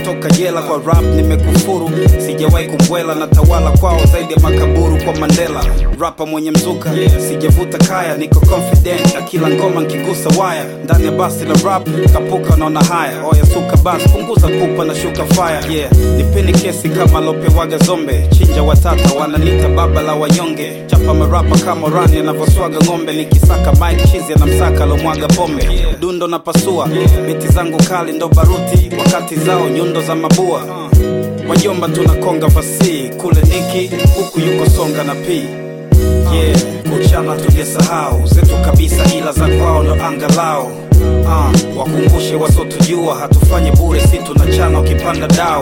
toka jela kwa rap nimekufuru sijawahi kumbwela na tawala kwao zaidi ya makaburu kwa mandela rapa mwenye mzuka sijavuta kaya niko confident na kila ngoma nkigusa waya ndani ya basi la rap kapuka naona haya oya suka bas punguza pupa na shuka fire yeah nipeni kesi kama lopewaga zombe chinja watata wananita baba la wanyonge chapa marapa kama rani anavyoswaga ng'ombe nikisaka mike chizi anamsaka lomwaga pombe dundo na pasua biti zangu kali ndo baruti wakati zao nyundo za mabua wajomba tunakonga fasi kule niki huku yuko songa na pii yeah kuchana tujesahau zetu kabisa ila za kwao ndo angalao uh, wakumbushe wasotujua hatufanye bure si tunachana ukipanda dao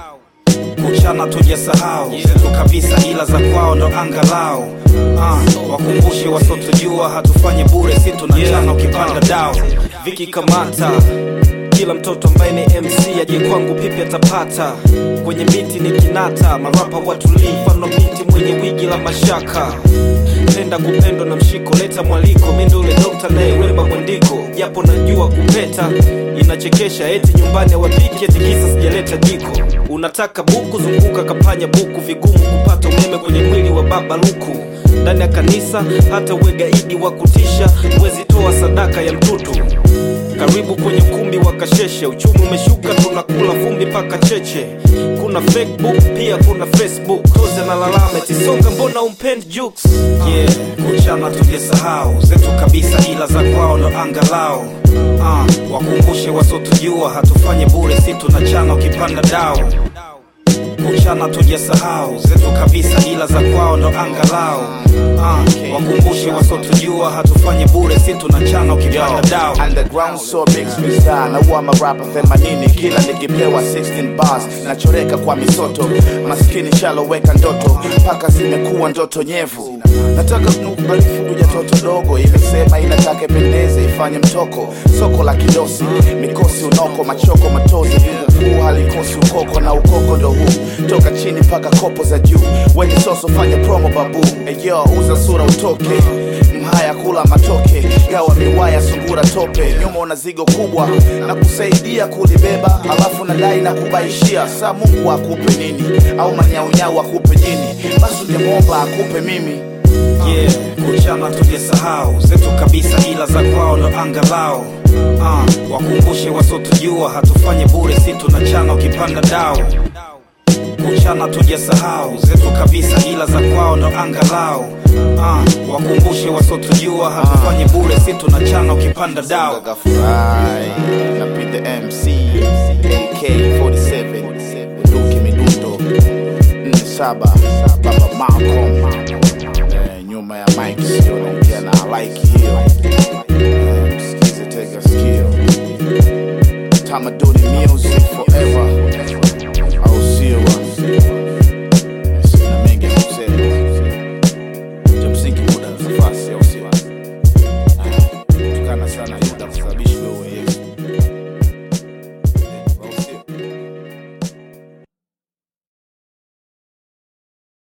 kuchana tujesahau zetu kabisa ila za kwao ndo angalao uh, wakumbushe wasotujua hatufanye bure si tunachana ukipanda dao Viki Kamata, kila mtoto ambaye ni MC aje kwangu pipi atapata. Kwenye miti ni kinata, marapa watulii, mfano miti mwenye wigi la mashaka. Penda kupendwa na mshiko, leta mwaliko, mi ndo ule dokta nayewemba mwandiko, japo najua kupeta inachekesha, eti nyumbani hawapiki, eti kisa sijaleta jiko. Unataka buku, zunguka kapanya buku, vigumu kupata umeme kwenye mwili wa baba luku ndani ya kanisa, hata uwe gaidi wa kutisha, huwezi toa sadaka ya mtutu. Karibu kwenye ukumbi wa kasheshe, uchumi umeshuka, tunakula vumbi paka cheche. Kuna Facebook pia kuna Facebook, toze na lalama tisonga, mbona umpendi jukes? yeah kuchana tujesahau zetu kabisa ila za kwao ndo angalao uh, wakumbushe wasotujua hatufanye bure si tunachana ukipanda dao kuchana tujesahau zetu kabisa ila za kwao ndo angalao uh, wakumbushe wasotujua hatufanye bure si tunachana ukipanda dao underground so big freestyle na huwa marapa themanini kila nikipewa 16 bars nachoreka kwa misoto maskini shaloweka ndoto mpaka zimekuwa ndoto nyevu nataka kunukubalifu kuja toto dogo imesema inataka ipendeze ifanye mtoko soko la kidosi mikosi unoko machoko matozi vingukuu halikosi ukoko na ukoko ndo huu toka chini mpaka kopo za juu wenye soso fanya promo babu eyo uza sura utoke mhaya kula matoke gawa miwaya sungura tope nyuma una zigo kubwa na kusaidia kulibeba alafu nadai na kubaishia saa mungu akupe nini au manyaunyau akupe jini basi ungemwomba akupe mimi yeah kuchana tujesahau zetu kabisa ila za kwao ndo angalao uh, wakumbushe wasotujua hatufanye bure si tunachana ukipanda dao kuchana tujesahau zetu kabisa ila za kwao ndo angalao uh, wakumbushe wasotujua hatufanye bure si tunachana ukipanda dao Gafurahi na Pete MC AK47 Bunduki midundo 47 Baba Malcolm eh, nyuma ya mic sio naongea na like hiyo Eh, msikize tega sikio Tamaduni music forever au sio bwana? Sina mengi ya kusema cha msingi muda nafasi